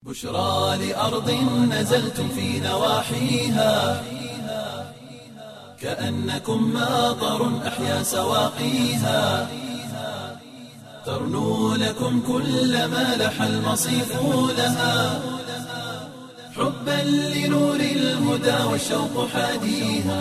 بشرى لأرض نزلتم في نواحيها كأنكم ماطر أحيا سواقيها ترنو لكم كل ما لح المصيف لها حبا لنور الهدى والشوق حاديها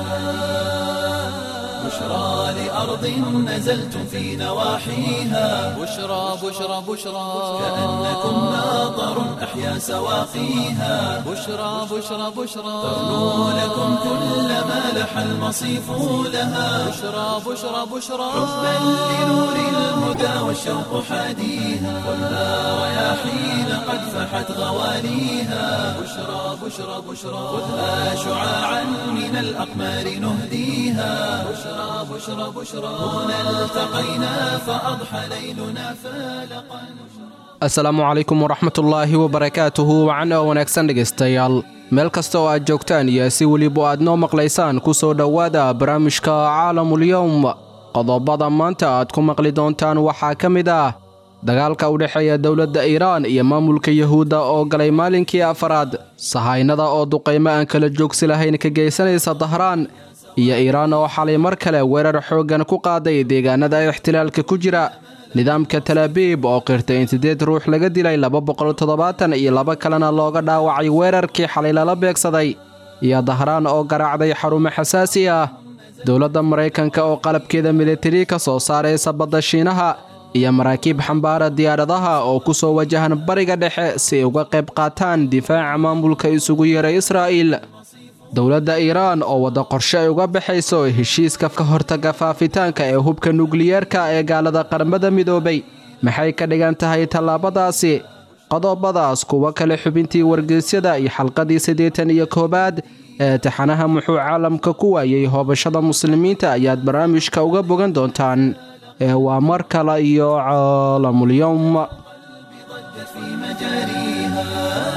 بشرى لأرض نزلتم في نواحيها بشرى بشرى بشرى كأنكم ماطر أحيا سواقيها بشرى بشرى بشرى ترنو لكم كل ما لح المصيف لها بشرى بشرى بشرى حبا لنور الهدى والشوق حاديها والنار رياحين قد فحت غواليها بشرى بشرى بشرى خذها شعاعا من الأقمار نهديها بشرى بشرى بشرى هنا التقينا فأضحى ليلنا فالقا asalaamu calaykum waraxmatullaahi wabarakaatuhu wacan oo wanaagsan dhegaystayaal meel kasta oo aad joogtaan iyo si weliba aad noo maqlaysaan ku soo dhowaada barnaamijka caalamulyowm qodobada maanta aad ku maqli doontaan waxaa ka mid ah dagaalka u dhexeeya dowladda iiraan iyo maamulka yuhuudda oo galay maalinkii afaraad sahaynada oo duqaymo aan kala joogsi lahayn ka geysanaysa dahraan iyo iiraan oo xalay mar kale weerar xooggan ku qaaday deegaanada ixtilaalka ku jira nidaamka talaabiib oo qirtay in siddeed ruux laga dilay laba boqol toddobaatan iyo laba kalena looga dhaawacay weerarkii xalay lala beegsaday iyo dahraan oo garaacday xarumo xasaasi ah dowladda maraykanka oo qalabkeeda militari ka soo saaraysa badda shiinaha iyo maraakiib xambaara diyaaradaha oo ku soo wajahan bariga dhexe si ay uga qayb qaataan difaaca maamulka isugu yeeray israa'iil dowladda iiraan oo wadda qorshe ay uga baxayso heshiiska ka hortaga faafitaanka ee hubka nukliyeerka ee gaalada qaramada midoobay maxay ka dhigan tahay tallaabadaasi qodobadaas kuwo kale xubintii wargeysyada iyo xalqadii siddeetan iyo koowaad ee taxanaha muxuu caalamka ku waayey hoobashada muslimiinta ayaad barnaamijka uga bogan doontaan ee waa mar kale iyo caalamulyowm ضجت في مجاريها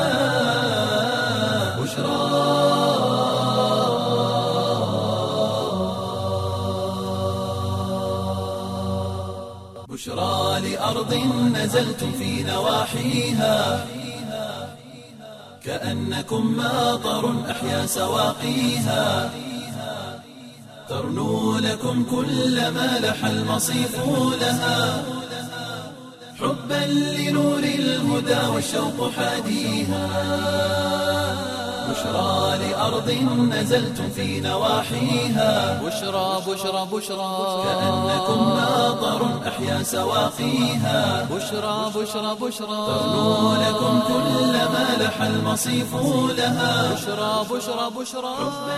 بشرى بشرى لأرض نزلتم في نواحيها كأنكم ماطر أحيا سواقيها ترنو لكم كل ما لح المصيف لها حبا لنور الهدى والشوق حاديها بشرى لأرض نزلتم في نواحيها بشرى بشرى بشرى كأنكم ماطر أحيا سواقيها بشرى بشرى بشرى ترنو لكم كل ما لح المصيف لها بشرى بشرى بشرى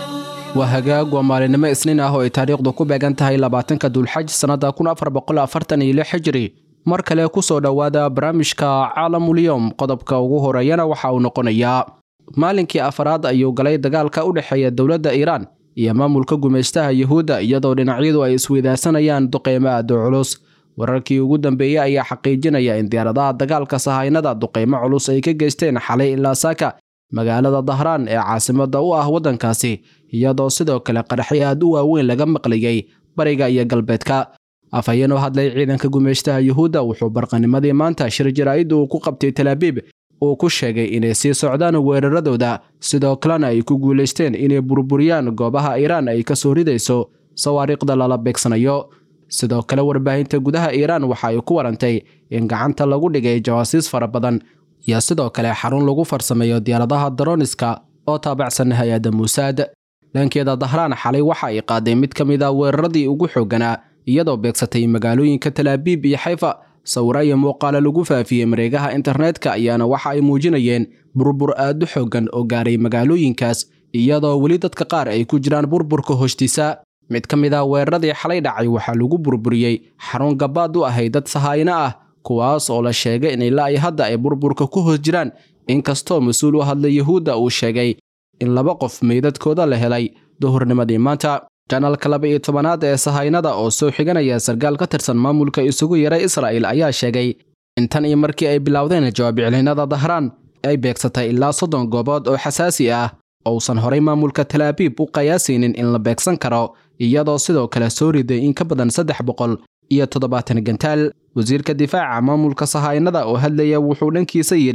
waa hagaag waa maalinimo isniin ah oo ay taariikhdu ku beegan tahay labaatanka dulxaj sannada kun afar boqol afartan iyo lix xijri mar kale ku soo dhowaada barnaamijka caalamulyowm qodobka ugu horeeyana waxa uu noqonayaa maalinkii afaraad ayuu galay dagaalka u dhexeeya dowladda iiraan iyo maamulka gumaystaha yuhuudda iyadoo dhinacyadu ay isweydaarsanayaan duqeymo aada u culus wararkii ugu dambeeyey ayaa xaqiijinaya in diyaaradaha dagaalka sahaynada duqeymo culus ay ka geysteen xalay ilaa saaka magaalada dahraan ee caasimadda u ah waddankaasi iyadoo sidoo kale qaraxyo aad u waaweyn laga maqlayey bariga iyo galbeedka afhayeen oo hadlay ciidanka gumaystaha yuhuudda wuxuu barqanimadii maanta shir jaraa'idda uu ku qabtay talaabiib uu ku sheegay inay sii socdaan weeraradooda sidoo kalena ay ku guulaysteen inay burburiyaan goobaha iiraan ay ka soo ridayso sawaariikhda lala beegsanayo sidoo kale warbaahinta gudaha iiraan waxa ay ku warantay in gacanta lagu dhigay jawaasiis fara badan iyo sidoo kale xarun lagu farsameeyo diyaaradaha daroniska oo taabacsan hay-adda muusaad dhankeeda dahraan xalay waxa ay qaaday mid ka mid a weeraradii ugu xoogganaa iyadoo beegsatay magaalooyinka talaabiib iyo xayfa sawiro iyo muuqaalo lagu faafiyey mareegaha internetka ayaana waxa ay muujinayeen burbur aad u xooggan oo gaaray magaalooyinkaas iyadoo weli dadka qaar ay ku jiraan burburka hoostiisa mid ka mid ah weeraradii xalay dhacay waxaa lagu burburiyey xarun gabaad u ahay dad sahaayno ah kuwaas oo la sheegay in ilaa ay hadda ay burburka ku hoos jiraan inkastoo mas-uul u hadlay yuhuudda uu sheegay in laba qof meydadkooda la helay duhurnimadii maanta janalka laba iyo tobanaad ee sahaynada oo soo xiganaya sarkaal ka tirsan maamulka isugu yaray israa'il ayaa sheegay in tan iyo markii ay bilowdeen jawaab iclinada dahraan ay beegsatay ilaa soddon goobood oo xasaasi ah ousan horay maamulka talaabiib u qiyaasaynin in la beegsan karo iyadoo sidoo kale soo riday in ka badan saddex boqol iyo toddobaatan gantaal wasiirka difaaca maamulka sahaynada oo hadlaya wuxuu dhankiisa yidhi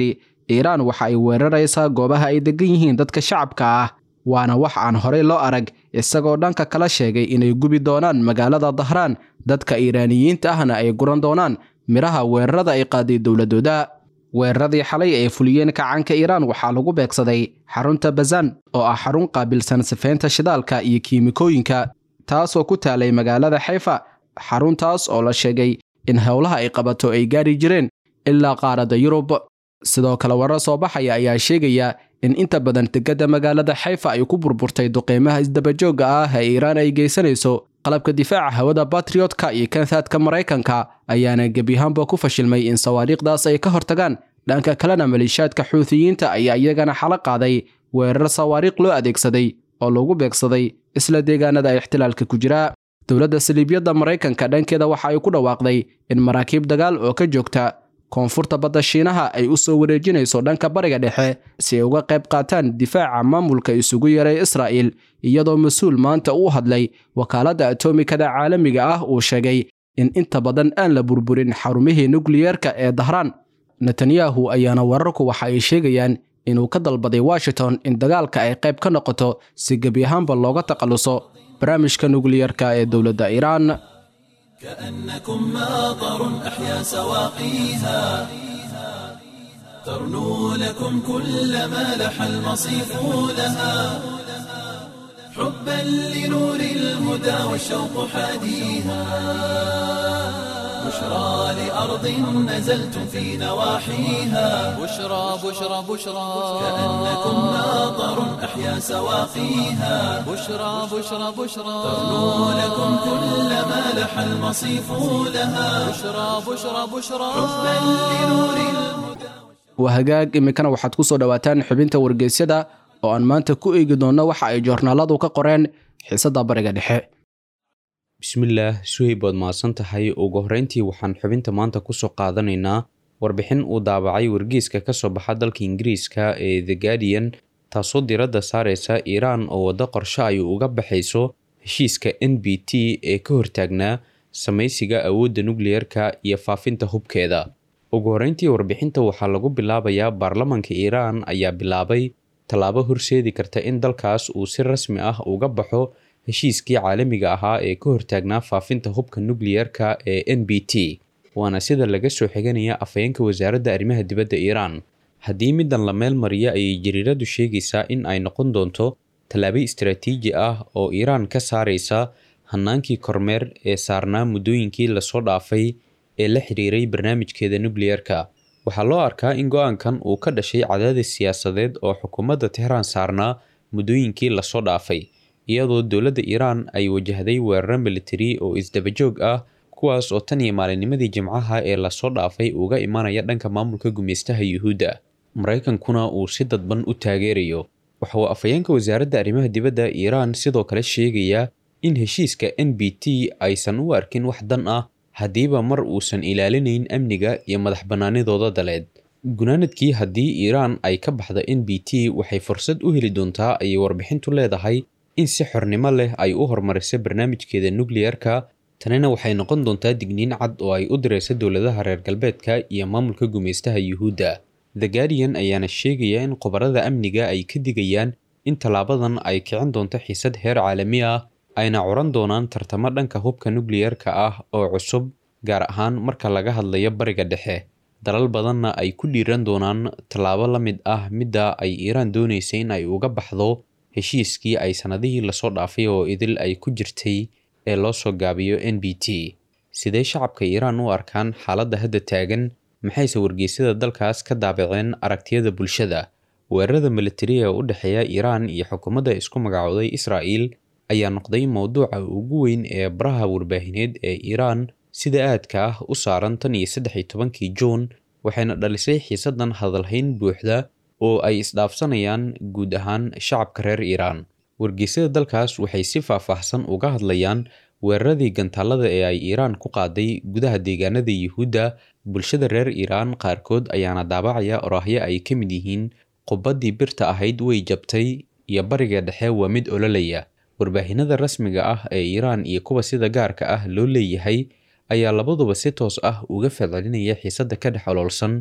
iiraan waxa ay weeraraysaa goobaha ay degan yihiin dadka shacabka ah waana wax aan horey loo arag isagoo dhanka kala sheegay inay gubi doonaan magaalada dahraan dadka iiraaniyiinta ahna ay guran doonaan midhaha weerarada ay qaaday dowladooda weeraradii xalay ay fuliyeen kacaanka iiraan waxaa lagu beegsaday xarunta bazan oo ah xarun qaabilsan sifeynta shidaalka iyo kiimikooyinka taasoo ku taalay magaalada xayfa xaruntaas oo la sheegay in howlaha ay qabato ay gaari jireen ilaa qaaradda yurub sidoo kale warar soo baxaya ayaa sheegaya in inta badan degada magaalada xayfa ay ku burburtay duqeymaha isdabajoogga ah ee iiraan ay geysanayso qalabka difaaca hawada batriotka iyo kantaadka maraykanka ayaana gebiyahaanba ku fashilmay in sawaariikhdaas ay ka hortagaan dhanka kalena maleeshiyaadka xuutiyiinta ayaa iyagana xalo qaaday weerar sawaariikh loo adeegsaday oo lagu beegsaday isla deegaanada ixtilaalka ku jira dowladda saliibyadda maraykanka dhankeeda waxa ay ku dhawaaqday in maraakiib dagaal oo ka joogta koonfurta badda shiinaha ay u soo wareejinayso dhanka bariga dhexe si ay uga qayb qaataan difaaca maamulka isugu yaray israa'il iyadoo mas-uul maanta uu hadlay wakaaladda atomikada caalamiga ah uu sheegay in inta badan aan la burburin xarumihii nukliyeerka ee dahraan netanyahu ayaana wararku waxa ay sheegayaan inuu ka dalbaday washington in dagaalka ay qayb ka noqoto si gebi ahaanba looga takhaluso barnaamijka nukliyeerka ee dowladda iiraan كأنكم ماطر أحيا سواقيها ترنو لكم كل ما لح المصيف لها حبا لنور الهدى والشوق حاديها بشرى لأرض نزلتم في نواحيها بشرى بشرى بشرى كأنكم ماطر أحيا سواقيها بشرى بشرى بشرى ترنو لكم كل ما لح المصيف لها بشرى بشرى بشرى حبا لنور الهدى waa hagaag iminkana waxaad ku soo dhowaataan xubinta wargeysyada oo aan maanta ku eegi doonno waxa ay joornaaladu ka qoreen xiisadda bariga dhexe bismillaah suhayb waad mahadsan tahay ugu horreyntii waxaan xubinta maanta kusoo qaadanaynaa warbixin uu daabacay wargeyska ka soo baxa dalka ingiriiska ee the guardian taasoo diradda saareysa iiraan oo waddo qorshe ay uga baxayso heshiiska n b t ee ka hortaagnaa samaysiga awoodda nukliyeerka iyo faafinta hubkeeda ugu horreyntii warbixinta waxaa lagu bilaabayaa baarlamanka iiraan ayaa bilaabay tallaabo horseedi karta in dalkaas uu si rasmi ah uga baxo heshiiskii caalamiga ahaa ee ka hortaagnaa faafinta hubka nukliyeerka ee n b t waana sida laga soo xiganaya afhayeenka wasaaradda arrimaha dibadda iiraan haddii middan la meel mariya ayay jariiradu sheegaysaa in ay noqon doonto tallaabo istaraatiiji ah oo iiraan ka saaraysa hannaankii kormeer ee saarnaa muddooyinkii lasoo dhaafay ee la xiriiray barnaamijkeeda nukliyeerka waxaa loo arkaa in go-aankan uu ka dhashay cadaadis siyaasadeed oo xukuumadda tehraan saarnaa muddooyinkii lasoo dhaafay iyadoo dowladda iiraan ay wajahday weeraro militari oo isdabajoog ah kuwaas oo tan iyo maalinnimadii jimcaha ee lasoo dhaafay uga imanaya dhanka maamulka gumeystaha yuhuudda maraykankuna uu si dadban u taageerayo waxa uu afhayeenka wasaaradda arrimaha dibadda iiraan sidoo kale sheegayaa in heshiiska n b t aysan u arkin wax dan ah haddiiba mar uusan ilaalinayn amniga iyo madax bannaanidooda daleed gunaanadkii haddii iiraan ay ka baxda n b t waxay fursad u heli doontaa ayay warbixintu leedahay in si xornimo leh ay u horumariso barnaamijkeeda nukliyerka tanina waxay noqon doontaa digniin cad oo ay u dirayso dowladaha reer galbeedka iyo maamulka gumeystaha yuhuudda the guardian ayaana sheegaya in khubarada amniga ay ka digayaan in tallaabadan ay kicin doonto xiisad heer caalami ah ayna curan doonaan tartamo dhanka hubka nukliyerka ah oo cusub gaar ahaan marka laga hadlayo bariga dhexe dalal badanna ay ku dhiiran doonaan tallaabo la mid ah midda ay iiraan doonaysa in ay uga baxdo heshiiskii ay sannadihii lasoo dhaafay oo idil ay ku jirtay ee loo soo gaabiyo n b t sidee shacabka iiraan u arkaan xaaladda hadda taagan maxayse wargeysyada dalkaas ka daabaceen aragtiyada bulshada weerarada militari ee u dhexeeya iiraan iyo xukuumadda isku magacooday israa'il ayaa noqday mowduuca ugu weyn ee baraha warbaahineed ee iiraan sida aadka ah u saaran tan iyo saddex iyo tobankii juun waxayna dhalisay xiisadan hadalhayn buuxda oo ay isdhaafsanayaan guud ahaan shacabka reer iiraan wargeysyada dalkaas waxay si faahfaahsan uga hadlayaan weeraradii gantaalada ee ay iiraan ku qaaday gudaha deegaanada yuhuudda bulshada reer iiraan qaarkood ayaana daabacaya oraahyo ay ka mid yihiin qubaddii birta ahayd way jabtay iyo bariga dhexe waa mid ololaya warbaahinada rasmiga ah ee iiraan iyo kuwa sida gaarka ah loo leeyahay ayaa labaduba si toos ah uga falcelinaya xiisadda ka dhex oloolsan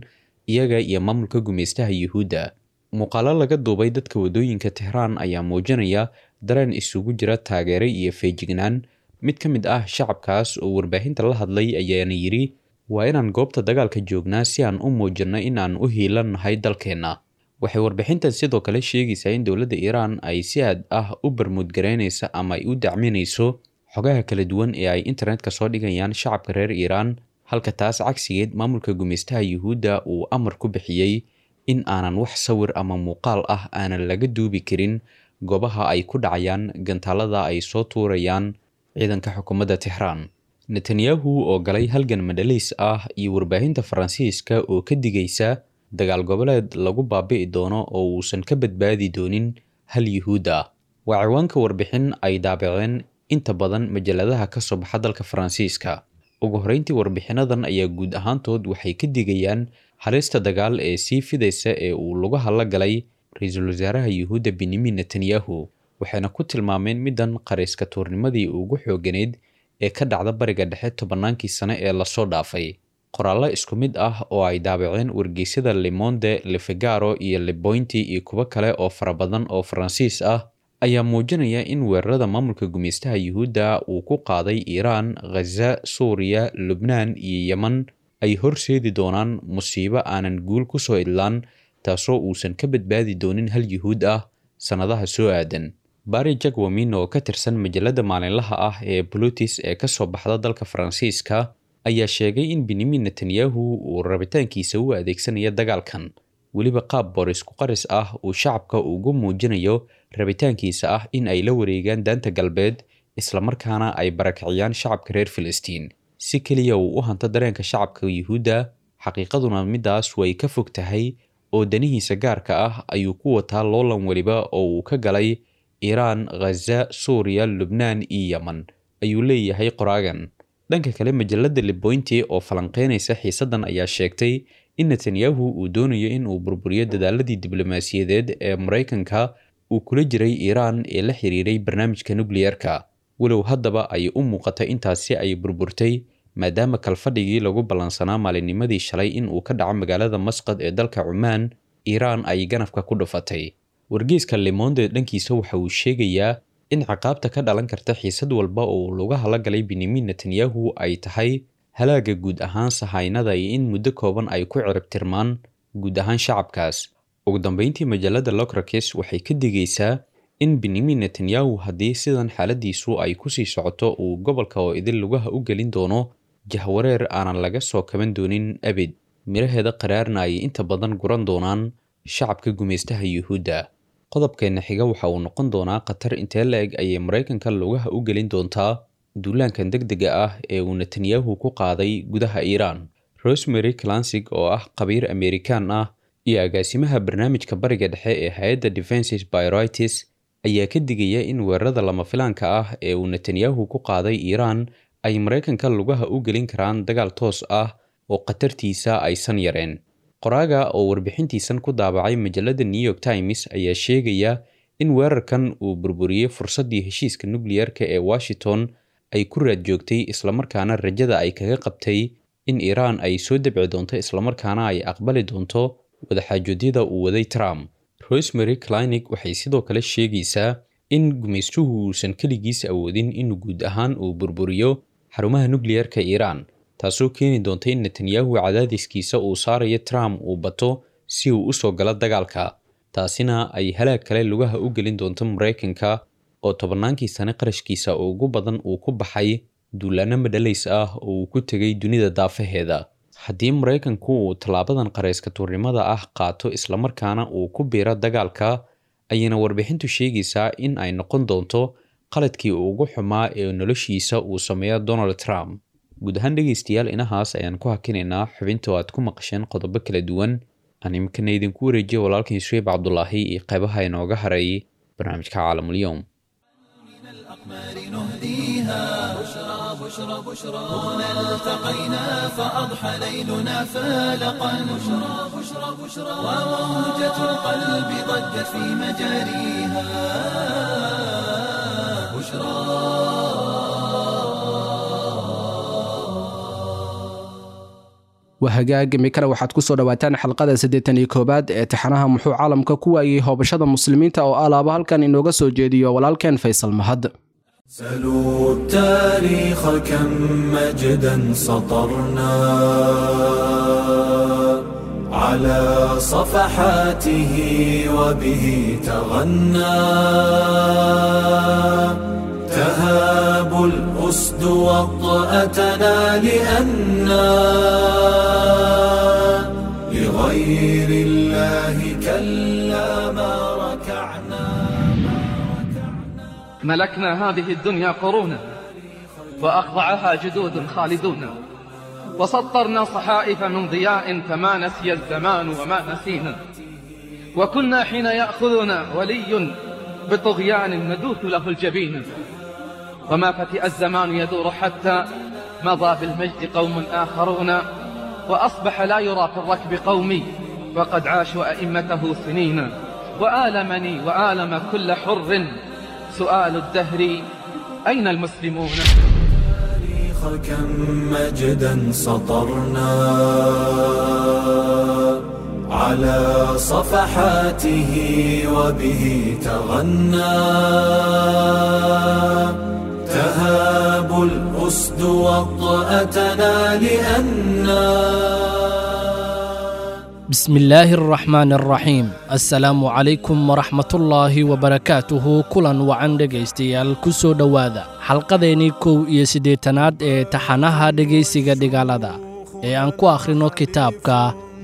iyaga iyo maamulka gumeystaha yuhuudda muuqaalo laga duubay dadka wadooyinka tehraan ayaa muujinaya dareen isugu jira taageere iyo feejignaan mid ka mid ah shacabkaas oo warbaahinta la hadlay ayaana yidhi waa inaan goobta dagaalka joognaa si aan u muujinno in aan u hiilannahay dalkeenna waxay warbixintan sidoo kale sheegaysaa in dowladda iiraan ay si aad ah u barmuudgaraynaysa ama ay u dacminayso xogaha kala duwan ee ay internetka soo dhigayaan shacabka reer iiraan halka taas cagsigeed maamulka gumeystaha yuhuudda uu amar ku bixiyey in aanan wax sawir ama muuqaal ah aanan laga duubi karin goobaha ay ku dhacayaan gantaalada ay soo tuurayaan ciidanka xukuumadda tixraan netanyahu oo galay halgan madhaliis ah iyo warbaahinta faransiiska oo ka digaysa dagaal goboleed lagu baabi'i doono oo uusan ka badbaadi doonin hal yuhuud ah waa ciwaanka warbixin ay daabaceen inta badan majaladaha ka soo baxa dalka faransiiska ugu horreyntii warbixinadan ayaa guud ahaantood waxay ka digayaan halista dagaal ee sii fidaysa ee uu lugaha la galay ra-iisul wasaaraha yuhuudda benyamin netanyahu waxayna ku tilmaameen middan qarayska tuurnimadii ugu xooganeyd ee ka dhacda bariga dhexe tobannaankii sane ee lasoo dhaafay qoraallo isku mid ah oo ay daabaceen wargeysyada lemonde lefegaro iyo lebointi iyo kuwo kale oo fara badan oo faransiis ah ayaa muujinaya in weerarada maamulka gumeystaha yuhuudda uu ku qaaday iiraan khaza suuriya lubnaan iyo yeman ay horseedi doonaan musiibo aanan guul ku soo idlaan taasoo uusan ka badbaadi doonin hal yuhuud ah sannadaha soo aadan bari jagwamin oo ka tirsan majalada maalinlaha ah ee bulutis ee ka soo baxda dalka faransiiska ayaa sheegay in benyamin netanyahu uu rabitaankiisa u adeegsanaya dagaalkan weliba qaab boris ku qaris ah uu shacabka ugu muujinayo rabitaankiisa ah in ay la wareegaan daanta galbeed islamarkaana ay barakiciyaan shacabka reer filistiin si keliya uu u hanto dareenka shacabka yuhuudda xaqiiqaduna midaas way ka fog tahay oo danihiisa gaarka ah ayuu ku wataa loolan weliba oo uu ka galay iiraan khaza suuriya lubnaan iyo yeman ayuu leeyahay qoraagan dhanka kale majalada lebointi oo falanqeynaysa xiisaddan ayaa sheegtay in netanyahu uu doonayo in uu burburiyo dadaaladii diblomaasiyadeed ee maraykanka uu kula jiray iiraan ee la xiriiray barnaamijka nukliyerka walow haddaba ay u muuqatay intaasi ay burburtay maadaama kalfadhigii lagu ballansanaa maalinnimadii shalay in uu ka dhaco magaalada masqad ee dalka cumaan iiraan ay ganafka ku dhufatay wargeyska lemonde dhankiisa waxa uu sheegayaa in ciqaabta ka dhalan karta xiisad walba oo lugaha la galay benyamin netanyahu ay tahay halaaga guud ahaan sahaynada iyo in muddo kooban ay ku ciribtirmaan guud ahaan shacabkaas ugu dambeyntii majalada locrakis waxay ka digaysaa in benyamin netanyahu haddii sidan xaaladiisu ay kusii socoto uu gobolka oo idin lugaha u gelin doono jahwareer aanan laga soo kaban doonin abid miraheeda qaraarna ay inta badan guran doonaan shacabka gumeystaha yuhuudda qodobkeenna xiga waxa uu noqon doonaa khatar intee la-eg ayay maraykanka lugaha u gelin doontaa duulaankan deg dega ah ee uu netanyahu ku qaaday gudaha iiraan rosemary clansig oo ah khabiir amerikaan ah iyo agaasimaha barnaamijka bariga dhexe ee hay-adda defenses byritis ayaa ka digaya in weerarada lama filaanka ah ee uu netanyahu ku qaaday iiraan ay maraykanka lugaha u gelin karaan dagaal toos ah oo khatartiisa aysan yareen qoraaga oo warbixintiisan ku daabacay majalada new york times ayaa sheegaya in weerarkan uu burburiyey fursaddii heshiiska nukliyerka ee washington ay ku raad joogtay islamarkaana rajada ay kaga qabtay in iiraan ay soo debci doonto islamarkaana ay aqbali doonto wadaxaajoodyada uu waday trump rosemary clinic waxay sidoo kale sheegaysaa in gumaystuhu uusan keligiis awoodin in guud ahaan uu burburiyo xarumaha nukliyerka iiraan taasoo keeni doonta in netanyahu cadaadiskiisa uu saarayo trump uu bato si uu usoo galo dagaalka taasina ay halaag kale lugaha u gelin doonto maraykanka oo tobannaankii sane qarashkiisa ugu badan uu ku baxay duulaano madhalays ah oo uu ku tegay dunida daafaheeda haddii maraykanku uu tallaabadan qarayska tuurnimada ah qaato islamarkaana uu ku biiro dagaalka ayayna warbixintu sheegaysaa in ay noqon doonto qaladkii ugu xumaa ee noloshiisa uu sameeyo donald trump guud ahaan dhegaystayaal inahaas ayaan ku hakinaynaa xubinta oo aad ku maqasheen qodobo kala duwan aan imikana idinku wareejiya walaalkiin shueyb cabdulaahi iyo qaybaha inooga hareeyay barnaamijka caalamulyoom الأقمار نهديها بشرى بشرى بشرى هنا التقينا فأضحى ليلنا فالقا بشرى بشرى بشرى وموجة القلب ضجت في مجاريها بشرى waa hagaag imikana waxaad ku soo dhowaataan xalqada siddeetan iyo koowaad ee taxanaha muxuu caalamka ku waayey hoobashada muslimiinta oo alaaba halkan inooga soo jeediyo walaalkeen faysal mahad سلوا التاريخ كم مجدا سطرنا على صفحاته وبه تغنى تهاب الأسد وطأتنا لأنا لغير الله كلا ما ركعنا ملكنا هذه الدنيا قرونا وأخضعها جدود خالدون وسطرنا صحائف من ضياء فما نسي الزمان وما نسينا وكنا حين يأخذنا ولي بطغيان ندوث له الجبين وما فتئ الزمان يدور حتى مضى بالمجد قوم آخرون وأصبح لا يرى في الركب قومي وقد عاشوا أئمته سنين وآلمني وآلم كل حر سؤال الدهر أين المسلمون التاريخ كم مجدا سطرنا على صفحاته وبه تغنى تهاب الأسد وطأتنا لأنا بسم الله الرحمن الرحيم السلام عليكم ورحمة الله وبركاته كلا وعن dhegaystayaal kusoo dhowaada xalqadeennii kow iyo siddeetanaad ee taxanaha dhegaysiga dhigaalada ee aan ku akhrino kitaabka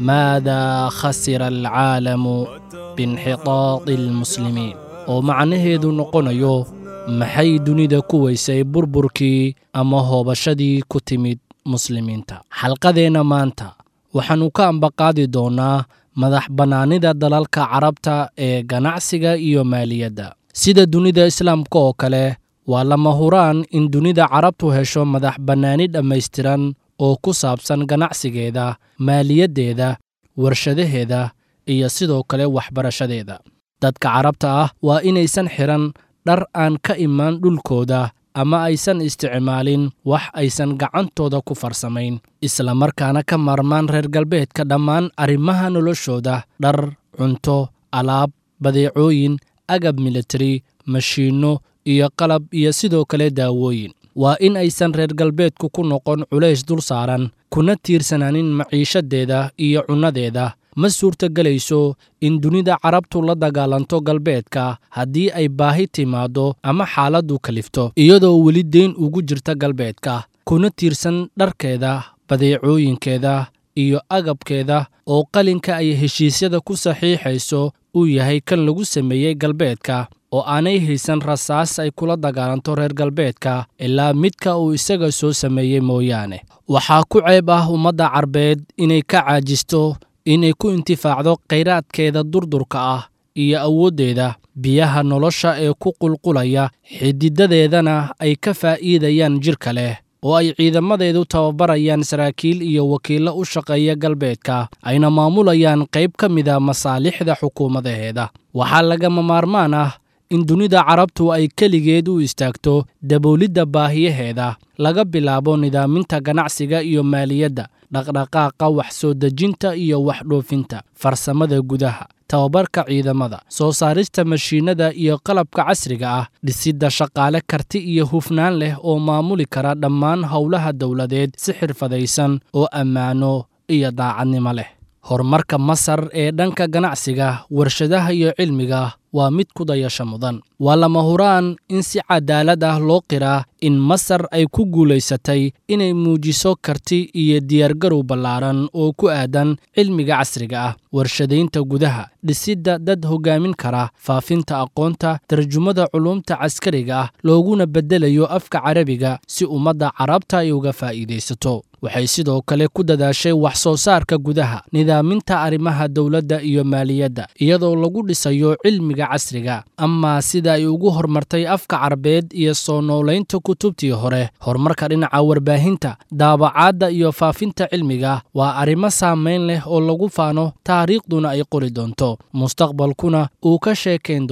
maadaa khasira alcaalamu biinxitaadi almuslimiin oo macnaheedu noqonayo maxay dunida ku weysay burburkii ama hoobashadii ku timid muslimiinta xalqadeenna maanta waxaannu ka ambaqaadi doonnaa madax bannaanida dalalka carabta ee ganacsiga iyo maaliyadda sida dunida islaamka oo kale waa lama huraan in dunida carabtu hesho madax bannaani dhammaystiran oo ku saabsan ganacsigeeda maaliyaddeeda warshadaheeda iyo sidoo kale waxbarashadeeda dadka carabta ah waa inaysan xidhan dhar aan ka imaan dhulkooda ama aysan isticmaalin wax aysan gacantooda ku farsamayn isla markaana ka maarmaan reer galbeedka dhammaan arrimaha noloshooda dhar cunto alaab badeecooyin agab militari mashiinno iyo qalab iyo sidoo kale daawooyin waa in aysan reer galbeedku ku noqon culays dul saaran kuna tiirsanaanin maciishadeeda iyo cunnadeeda ma suurtagelayso in dunida carabtu la dagaalanto galbeedka haddii ay baahi timaaddo ama xaaladdu kalifto iyadoo weli deyn ugu jirta galbeedka kuna tiirsan dharkeeda badeecooyinkeeda iyo agabkeeda oo qalinka ay heshiisyada ku saxiixayso uu yahay kan lagu sameeyey galbeedka oo aanay haysan rasaas ay kula dagaalanto reer galbeedka ilaa midka uu isaga soo sameeyey mooyaane waxaa ku ceeb ah ummadda carbeed inay ka caajisto inay ku intifaacdo khayraadkeeda durdurka ah iyo awooddeeda biyaha nolosha ee ku qulqulaya xididadeedana ay ka faa'iidayaan jidhka leh oo ay ciidamadeedu tababarayaan saraakiil iyo wakiillo u shaqeeya galbeedka ayna maamulayaan qayb ka mida masaalixda xukuumadaheeda waxaa lagama maarmaan ah in dunida carabtu ay keligeed u istaagto daboolidda baahiyaheeda laga bilaabo nidaaminta ganacsiga iyo maaliyadda dhaqdhaqaaqa wax soo dejinta iyo wax dhoofinta farsamada gudaha tababarka ciidamada soo saarista mashiinnada iyo qalabka casriga ah dhisidda shaqaale karti iyo hufnaan leh oo maamuli kara dhammaan howlaha dowladeed si xirfadaysan oo ammaano iyo daacadnimo leh horumarka masar ee dhanka ganacsiga warshadaha iyo cilmiga waa mid ku dayasho mudan waa lama huraan in si cadaalad ah loo qiraa in masar ay ku guulaysatay inay muujiso karti iyo diyaargarow ballaaran oo ku aadan cilmiga casriga ah warshadaynta gudaha dhisidda dad hoggaamin kara faafinta aqoonta tarjumada culuumta caskariga ah looguna beddelayo afka carabiga si ummadda carabta ay uga faa'iidaysato waxay sidoo kale ku dadaashay wax soo saarka gudaha nidaaminta arrimaha dowladda iyo maaliyadda iyadoo lagu dhisayo cilmiga casriga amaa sida ay ugu horumartay afka carabeed iyo soo noolaynta kutubtii hore horumarka dhinaca warbaahinta daabacaadda iyo faafinta cilmiga waa arrimo saamayn leh oo lagu faano taariikhduna ay qori doonto mustaqbalkuna uu ka sheekayn doono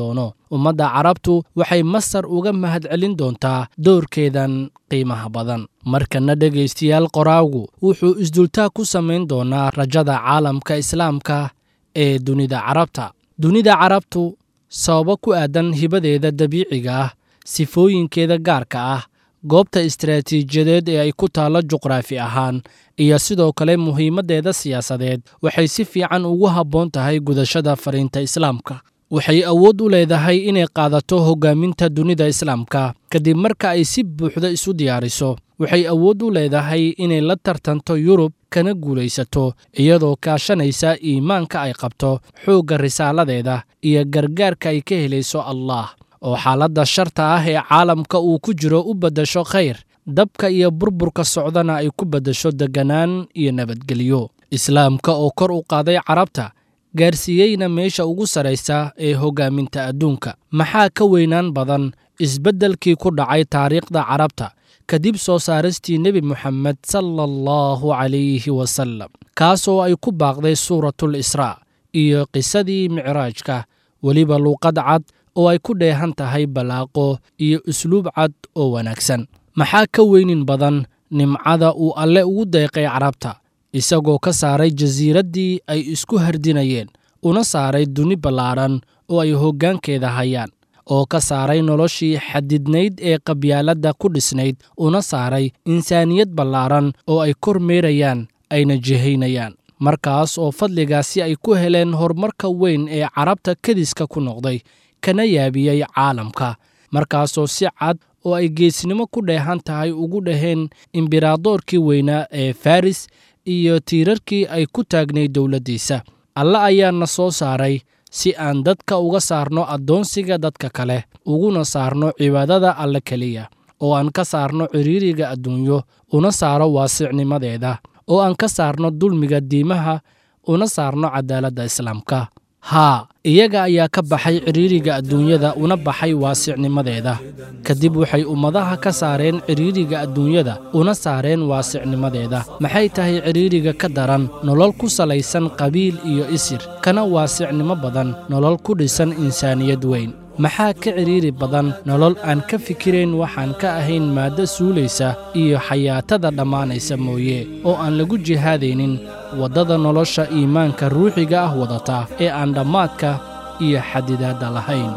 ummadda carabtu waxay masar uga mahadcelin doontaa doorkeedan qiimaha badan markana dhegaystayaal qoraagu wuxuu isdultaa ku samayn doonaa rajada caalamka islaamka ee dunida carabta dunida carabtu sababo ku aadan hibadeeda dabiiciga ah sifooyinkeeda gaarka ah goobta istaraatiijiyadeed ee ay ku taallo juqraafi ahaan iyo sidoo kale muhiimaddeeda siyaasadeed waxay si fiican ugu habboon tahay gudashada fariinta islaamka waxay awood u leedahay inay qaadato hoggaaminta dunida islaamka kadib marka ay si buuxda isu diyaariso waxay awood u leedahay inay la tartanto yurub kana guulaysato iyadoo kaashanaysa iimaanka ay qabto xoogga risaaladeeda iyo gargaarka ay ka helayso allah oo xaaladda sharta ah ee caalamka uu ku jiro u beddasho khayr dabka iyo burburka socdana ay ku beddasho degganaan iyo nabadgelyo islaamka oo kor u qaaday carabta gaarsiiyeyna meesha ugu sarraysa ee hoggaaminta adduunka maxaa ka weynaan badan isbeddelkii ku dhacay taariikhda carabta kadib soo saaristii nebi moxamed sala allahu calayhi wasallam kaasoo ay ku baaqday suuratul israa iyo qisadii micraajka weliba luuqad cad oo ay ku dheehan tahay ballaaqo iyo usluub cad oo wanaagsan maxaa ka weynin badan nimcada uu alle ugu deeqay carabta isagoo ka saaray jasiiraddii ay isku hardinayeen una saaray duni ballaadhan oo ay hoggaankeeda hayaan oo ka saaray noloshii xadidnayd ee qabyaaladda ku dhisnayd una saaray insaaniyad ballaadhan oo ay kor meerayaan ayna jihaynayaan markaas oo fadligaasi ay ku heleen horumarka weyn ee carabta kediska ku noqday kana yaabiyey caalamka markaasoo si cad oo ay geesnimo ku dheehan tahay ugu dhaheen imberadoorkii weynaa ee faris iyo tiirarkii ay ku taagnayd dowladdiisa alle ayaana soo saaray si aan dadka uga saarno addoonsiga dadka kale uguna saarno cibaadada alle keliya oo aan ka saarno ciriiriga adduunyo una saaro waasicnimadeeda oo aan ka saarno dulmiga diimaha una saarno cadaaladda islaamka haa iyaga ayaa ka baxay ciriiriga adduunyada una baxay waasicnimadeeda kadib waxay ummadaha ka saareen ciriiriga adduunyada una saareen waasicnimadeeda maxay tahay ciriiriga ka daran nolol ku salaysan qabiil iyo isir kana waasicnimo badan nolol ku dhisan insaaniyad weyn maxaa ka cidhiiri badan nolol aan ka fikirayn waxaan ka ahayn maaddo suulaysa iyo xayaatada dhammaanaysa mooye oo aan lagu jihaadaynin waddada nolosha iimaanka ruuxiga ah wadata ee aan dhammaadka iyo xadidaadda lahayn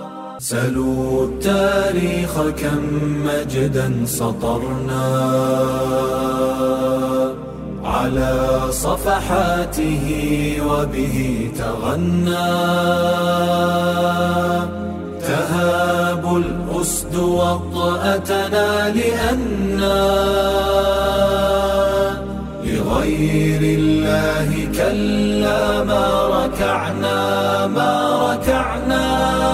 سلوا التاريخ كم مجدا سطرنا على صفحاته وبه تغنى تهاب الأسد وطأتنا لأنا لغير الله كلا ما ركعنا ما ركعنا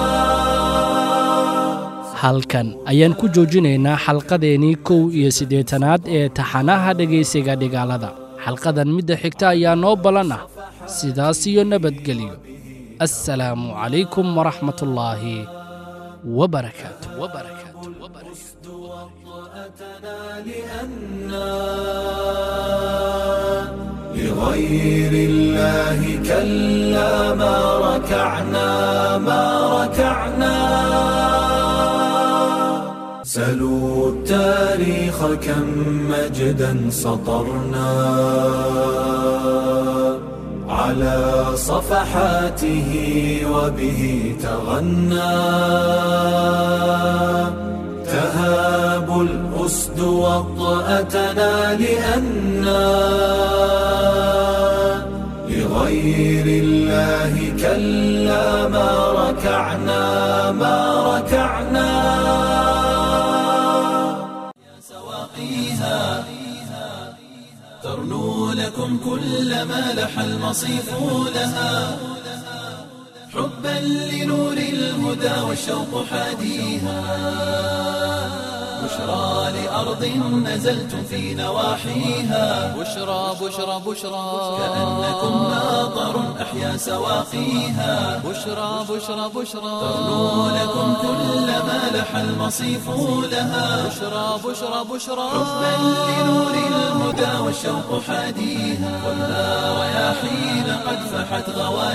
halkan ayaan ku joojinaynaa xalqadeennii kow iyo siddeetanaad ee taxanaha dhegaysiga dhigaalada xalqadan midda xigta ayaa noo ballan ah sidaas iyo nabadgelyo assalaamu calaykum waraxmatullaahi wabarakaatu لغير الله كلا ما ركعنا ما ركعنا سلوا التاريخ كم مجدا سطرنا على صفحاته وبه تغنى تهاب الأسد وطأتنا لأنا لغير الله كلا ما ركعنا ما ركعنا سواقيها ترنو لكم كل ما لح المصيف لها حبا لنور الهدى والشوق حاديها بشرى لأرض نزلتم في نواحيها بشرى بشرى بشرى كأنكم ماطر أحيا سواقيها بشرى بشرى بشرى ترنو لكم كل ما لح المصيف لها بشرى بشرى بشرى حبا لنور الهدى والشوق حاديها خذها رياحين قد فحت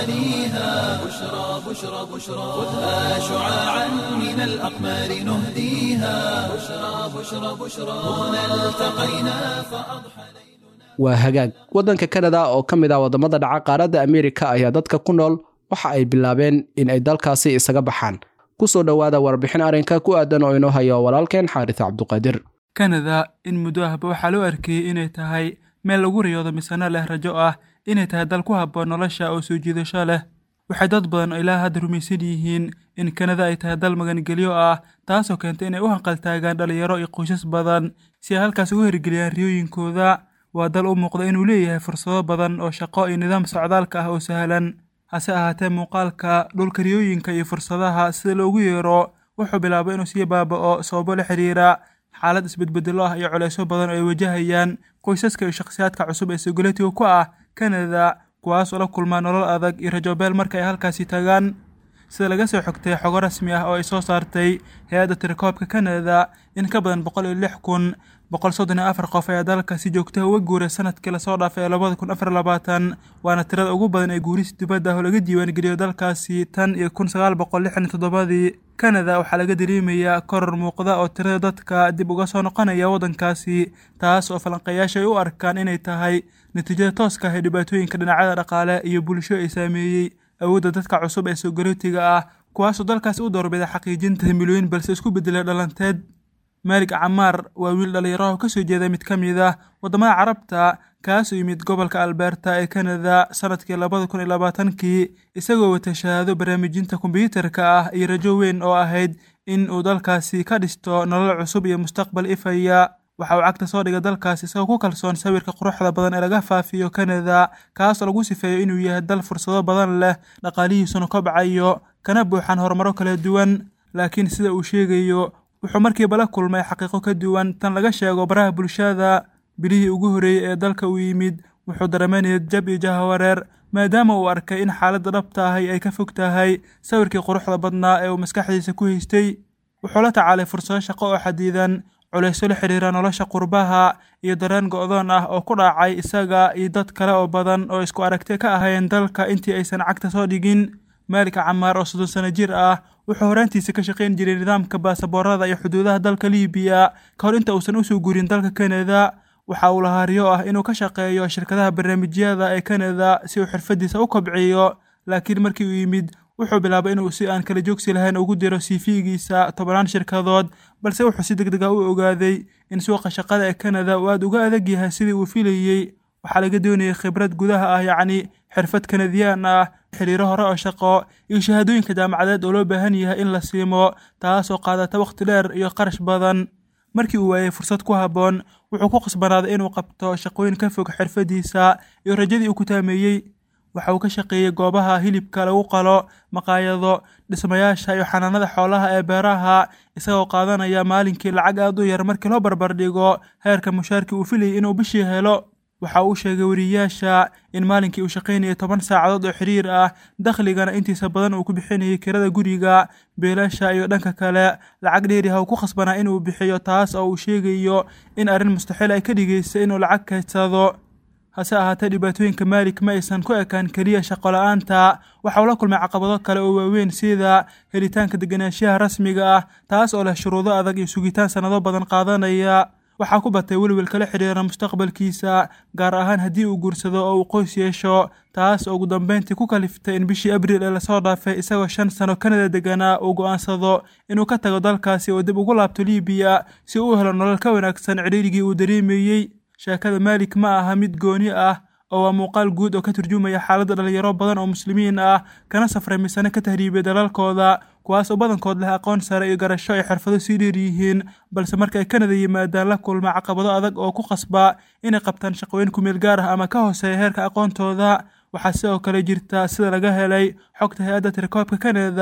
غوانيها بشرى بشرى بشرى خذها شعاعا من الأقمار نهديها بشرى بشرى بشرى هنا التقينا فأضحى waa hagaag waddanka kanada oo ka mid ah waddamada dhaca qaaradda ameerika ayaa dadka ku nool waxa ay bilaabeen in ay dalkaasi isaga baxaan ku soo dhowaada warbixin arrinka ku aadan oo inoo hayo walaalkeen xaaris cabduqaadir kanada in muddo ahba waxaa loo arkayey inay tahay meel lagu riyoodo misano leh rajo ah inay tahay dal ku habboon nolosha oo soo jiidasho leh waxay dad badan ilaa hadda rumaysan yihiin in kanada ay tahay dal magangelyo ah taasoo keentay inay u hanqaltaagaan dhalinyaro iyo qoysas badan si ay halkaas ugu hirgeliyaan riyooyinkooda waa dal u muuqda inuu leeyahay fursado badan oo shaqo iyo nidaam socdaalka ah oo sahlan hase ahaatee muuqaalka dhulka riyooyinka iyo fursadaha sida loogu yeero wuxuu bilaabay inuu sii baaba'o sababo la xiriira xaalad isbedbedelo ah iyo culeysyo badan oo ay wajahayaan qoysaska iyo shakhsiyaadka cusub ee sogoletiga ku ah kanada kuwaas oo la kulmaa nolol adag iyo rajobeel marka ay halkaasi tagaan sida laga soo xogtay xogo rasmi ah oo ay soo saartay hay-adda tirakoobka kanada in ka badan boqol iyo lix kun boqol soddon iyo afar qof ayaa dalka si joogtaha uga guuray sanadkii lasoo dhaafay ee labada kun afar labaatan waana tirada ugu badan ee guuris dibadda ah oo laga diiwaangeliyo dalkaasi tan iyo kun sagaal boqol lixdan iyo toddobadii kanada waxaa laga dareemayaa koror muuqda oo tirada dadka dib uga soo noqonaya waddankaasi taas oo falanqeeyaasha ay u arkaan inay tahay natiijada tooska ah ee dhibaatooyinka dhinacyada dhaqaale iyo bulsho ay saameeyey awoodda dadka cusub ee soogolootiga ah kuwaasoo dalkaasi u doorbida xaqiijinta himilooyin balse isku beddelay dhalanteed maalig camaar waa wiil dhallinyaraha oo ka soo jeeda mid ka mid ah waddamada carabta kaasoo yimid gobolka alberta ee kanada sanadkii labada kun iyo labaatankii isagoo wata shahaado barnaamijinta kombiyuutarka ah iyo rajo weyn oo ahayd in uu dalkaasi ka dhisto nolol cusub iyo mustaqbal ifaya waxa uu cagta soo dhigay dalkaasi isagoo ku kalsoon sawirka quruxda badan ee laga faafiyo kanada kaasoo lagu sifeeyo inuu yahay dal fursado badan leh dhaqaalihiisuna kobcayo kana buuxaan horumaro kala duwan laakiin sida uu sheegayo wuxuu markiiba la kulmay xaqiiqo ka duwan tan laga sheego baraha bulshada bilihii ugu horreeyey ee dalka uu yimid wuxuu dareemanaya jab iyo jahawareer maadaama uu arkay in xaaladda dhabta ahi ay ka fog tahay sawirkii quruxda badnaa ee uu maskaxdiisa ku haystay wuxuu la tacaalay fursado shaqo oo xadidan culaysyo la xidhiira nolosha qurbaha iyo dareen go'doon ah oo ku dhacay isaga iyo dad kale oo badan oo isku aragti ka ahayn dalka intii aysan cagta soo dhigin maalika camaar oo soddon sano jir ah wuxuu horaantiisa ka shaqayn jiray nidaamka baasaboorada iyo xuduudaha dalka liibiya ka hor inta uusan usoo guurin dalka kanada waxa uu lahaa riyo ah inuu ka shaqeeyo shirkadaha barnaamijyada ee kanada si uu xirfadiisa u kobciyo laakiin markii uu yimid wuxuu bilaabay inuu si aan kala joogsi lahayn ugu diro cv-giisa tobannaan shirkadood balse wuxuu si deg deg ah u ogaaday in suuqa shaqada ee kanada uu aada uga adag yahay sidii uu filayey waxaa laga doonayay khibrad gudaha ah yacni xirfad kanadiyaan ah xiriiro hore oo shaqo iyo shahaadooyinka jaamacadeed oo loo baahan yahay in la siimo taasoo qaadata wakhti dheer iyo qarash badan markii uu waayey fursad ku habboon wuxuu ku qasbanaaday inuu qabto shaqooyin ka fog xirfadiisa iyo rajadii uu ku taameeyey waxa uu ka shaqeeyey goobaha hilibka lagu qalo maqaayado dhismayaasha iyo xanaanada xoolaha ee beeraha isagoo qaadanaya maalinkii lacag aad u yar markii loo barbardhigo heerka mushaarkii uu filayay inuu bishii helo waxa uu sheegay weriyaasha in maalinkii uu shaqaynayay toban saacadood oo xiriir ah dakhligana intiisa badan uu ku bixinayay kirada guriga beelasha iyo dhanka kale lacag dheeriha uu ku khasbanaa inuu bixiyo taas oo uu sheegayo in arrin mustaxiil ay ka dhigaysay inuu lacag kaydsado hase ahaatee dhibaatooyinka maalik ma aysan ku ekaan keliya shaqo la-aanta waxa uu la kulmay caqabado kale oo waaweyn sida helitaanka deganaanshaha rasmiga ah taas oo leh shuruudo adag iyo sugitaan sannado badan qaadanaya waxaa ku batay welwel kala xidhiira mustaqbalkiisa gaar ahaan haddii uu guursado oo uu qoys yeesho taas oo ugu dambeyntii ku kaliftay in bishii abriil ee lasoo dhaafay isagoo shan sano kanada deganaa uu go'aansado inuu ka tago dalkaasi oo dib ugu laabto liibiya si uu u helo nolol ka wanaagsan cidhiirigii uu dareemayey sheekada maalik ma aha mid gooni ah oo waa muuqaal guud oo ka turjumaya xaaladda dhalinyaro badan oo muslimiin ah kana safray misane ka tahriibay dalalkooda kuwaas oo badankood leh aqoon sare iyo garasho ay xirfado sii dheer yihiin balse marka ay kanada yimaadaan la kulma caqabado adag oo ku qasba inay qabtaan shaqooyin kumeel gaar ah ama ka hooseeya heerka aqoontooda waxaa sidoo kale jirta sida laga helay xogta hay-adda tirakoobka kanada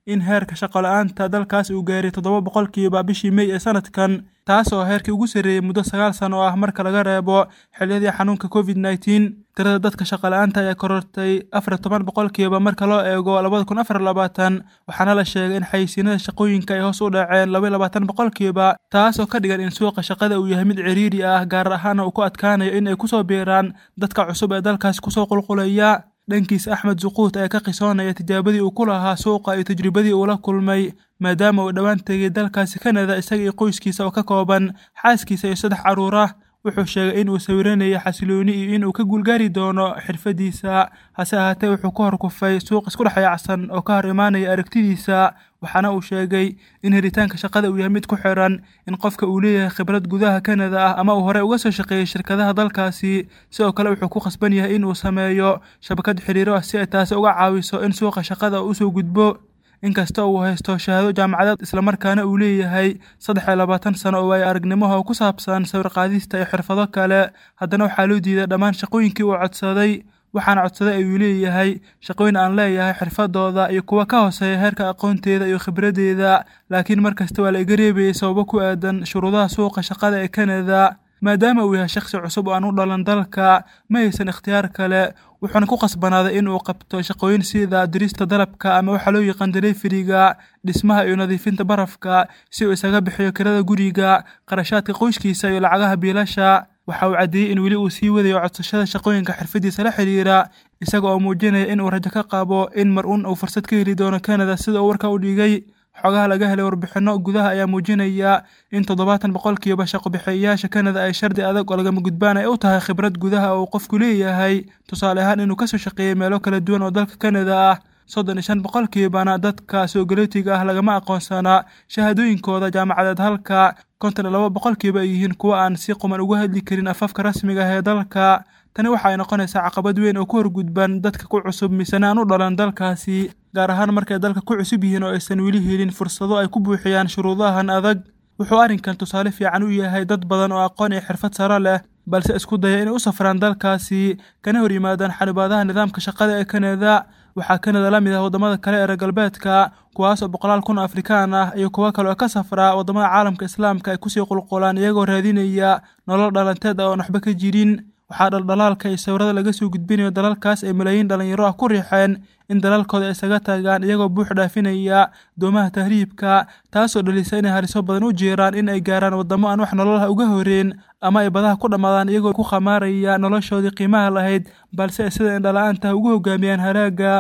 in heerka shaqo-la-aanta dalkaas uu gaaray toddoba boqolkiiba bishii mey ee sanadkan taas oo heerkii ugu sarreeyey muddo sagaal sano oo ah marka laga reebo xilliyadii xanuunka covid nneteen tirada dadka shaqo-la-aanta ayaa korortay afar toban boqolkiiba marka loo eego labada kun afar labaatan waxaana la sheegay in xayisiinada shaqooyinka ay hoos u dhaceen laba labaatan boqolkiiba taas oo ka dhigan in suuqa shaqada uu yahay mid ciriiri ah gaar ahaana uu ku adkaanayo in ay kusoo biiraan dadka cusub ee dalkaas kusoo qulqulaya dhankiisa axmed suquut ayaa ka qisoonaya tijaabadii uu ku lahaa suuqa iyo tajribadii uu la kulmay maadaama uu dhowaan tegay dalkaasi kanada isaga iyo qoyskiisa oo ka kooban xaaskiisa iyo saddex carruur ah wuxuu sheegay in uu sawiranayay xasilooni iyo in uu ka guulgaari doono xirfadiisa hase ahaatee wuxuu ka hor kufay suuq isku dhex yaacsan oo ka hor imaanaya aragtidiisa waxaana uu sheegay in helitaanka shaqada uu yahay mid ku xiran in qofka uu leeyahay khibrad gudaha kanada ah ama uu horey uga soo shaqeeyey shirkadaha dalkaasi sidoo kale wuxuu ku khasban yahay in uu sameeyo shabakad xiriiro ah si ay taasi uga caawiso in suuqa shaqada uu usoo gudbo inkasta uu haysto shahaado jaamacadeed islamarkaana uu leeyahay saddex iyo labaatan sano oo waayo aragnimaha oo ku saabsan sawir qaadista iyo xirfado kale haddana waxaa loo diiday dhammaan shaqooyinkii uu codsaday waxaana codsaday ayuu leeyahay shaqooyin aan leeyahay xirfadooda iyo kuwa ka hooseeya heerka aqoonteeda iyo khibraddeeda laakiin mar kasta waa la iga reebayay sababo ku aadan shuruudaha suuqa shaqada ee kanada maadaama uu yahay shakhsi cusub oo aan u dhalan dalka ma haysan ikhtiyaar kale wuxuuna ku qasbanaaday in uu qabto shaqooyin sida dirista dalabka ama waxaa loo yaqaan deleferiga dhismaha iyo nadiifinta barafka si uu isaga bixiyo kirada guriga qarashaadka qoyskiisa iyo lacagaha biilasha waxa uu caddeeyey in weli uu sii wadayo codsashada shaqooyinka xirfadiisa la xidhiira isaga oo muujinaya in uu rajo ka qabo in mar uun uu fursad ka heli doono kanada sida uu warka u dhigay xogaha laga helay warbixinno gudaha ayaa muujinaya in toddobaatan boqolkiiba shaqobixiyayaasha kanada ay shardi adag oo lagama gudbaan ay u tahay khibrad gudaha oo uu qofku leeyahay tusaale ahaan inuu kasoo shaqeeyey meelo kala duwan oo dalka kanada ah soddon iyo shan boqolkiibana dadka soogaleetiga ah lagama aqoonsanaa shahaadooyinkooda jaamacadeed halka konton iyo laba boqolkiiba ay yihiin kuwa aan si quman uga hadli karin afafka rasmiga ah ee dalka tani waxa ay noqonaysaa caqabad weyn oo ku horgudban dadka ku cusub misena aan u dhalan dalkaasi gaar ahaan markay dalka ku cusub yihiin oo aysan weli helin fursado ay ku buuxiyaan shuruudahan adag wuxuu arrinkan tusaale fiican u yahay dad badan oo aqoon iyo xirfad saro leh balse isku daya inay u safraan dalkaasi kana hor yimaadaan xanibaadaha nidaamka shaqada ee kanada waxaa kanada la mid ah waddamada kale ee reer galbeedka kuwaas oo boqolaal kun oo afrikaan ah iyo kuwo kale oo ka safra waddamada caalamka islaamka ay kusii qulqulaan iyagoo raadinaya nolol dhalanteed ah oon waxba ka jirin waxaa dhaldhalaalka iyo sawirada laga soo gudbinayo dalalkaas ay malaayiin dhalinyaro ah ku riixeen in dalalkooda isaga taagaan iyagoo buux dhaafinaya doomaha tahriibka taasoo dhalisa inay haliso badan u jeeraan in ay gaaraan waddamo aan wax nololaha uga horeen ama ay badaha ku dhammaadaan iyagoo ku khamaaraya noloshoodii qiimaha lahayd balse ay sida indhala-aantaha ugu hogaamiyaan halaagga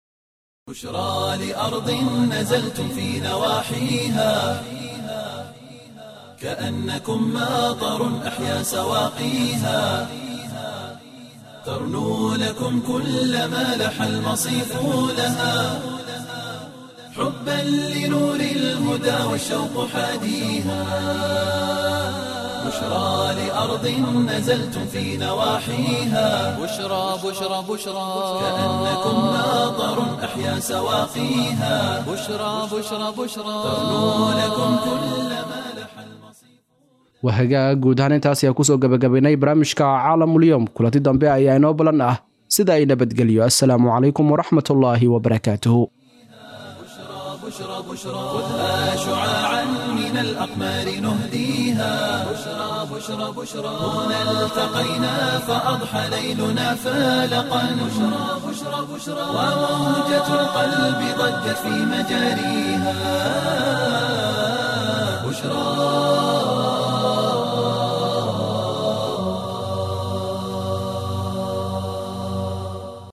بشرى لأرض نزلتم في نواحيها كأنكم ماطر أحيا سواقيها ترنو لكم كل ما لح المصيف لها حبا لنور الهدى والشوق حاديها بشرى لأرض نزلتم في نواحيها بشرى بشرى بشرى كأنكم ماطر أحيا سواقيها بشرى بشرى بشرى ترنو لكم كل ما لح المصيف wahagaa guud ahaan intaas ayaa kusoo gabagabaynay barnaamijka caalamulyoom kulanti dambe ayaa inoo balan ah sida ay nabadgelyo assalaamu calaykum waraxmatullaahi wabarakaatuhu بشرى بشرى خذها شعاعا من الأقمار نهديها بشرى بشرى بشرى هنا التقينا فأضحى ليلنا فالقا بشرى بشرى بشرى وموجة القلب ضجت في مجاريها بشرى